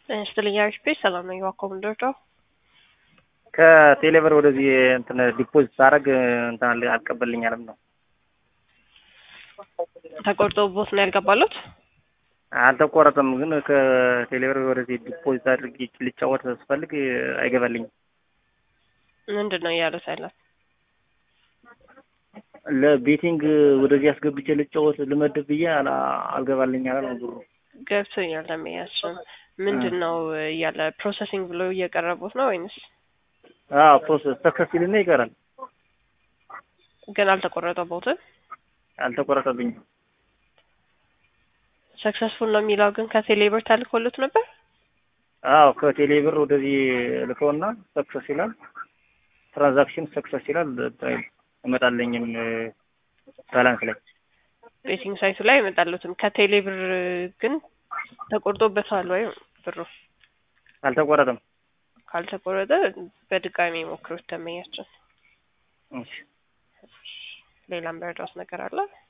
ስትልኛ ፒ ሰላም ነኝ። ዋኮም እንደርዳው ከቴሌብር ወደዚህ እንትን ዲፖዚት ሳደርግ እንትን አል- አልቀበልኛለም ነው ተቆርጦ ቦት ነው ያልገባሉት። አልተቆረጠም፣ ግን ከቴሌብር ወደዚህ ዲፖዚት አድርጌ ልጫወት ስፈልግ አይገባልኝም። ምንድን ነው እያሉት ያላት? ለቤቲንግ ወደዚህ አስገብቼ ልጫወት ልመድብ ብዬ አላ- አልገባልኝ አለ ነው ብሩ። ገብቶኛል። ለመያዝም ምንድን ነው እያለ ፕሮሰሲንግ ብሎ እየቀረቡት ነው ወይንስ አዎ ፕሮሰስ ተከፊልና ይቀራል። ግን አልተቆረጠቦትም? አልተቆረጠብኝም። ሰክሰስፉል ነው የሚለው ግን ከቴሌብር ተልኮሉት ነበር። አዎ ከቴሌብር ወደዚህ ልከውና ሰክሰስ ይላል፣ ትራንዛክሽን ሰክሰስ ይላል። እመጣለኝም ባላንስ ላይ ቤቲንግ ሳይቱ ላይ አይመጣሉትም። ከቴሌብር ግን ተቆርጦበታል ወይ ብሩ? አልተቆረጠም። ካልተቆረጠ በድጋሚ ሞክሩት። ደንበኛችን እሺ ሌላም በረዳት ነገር አለ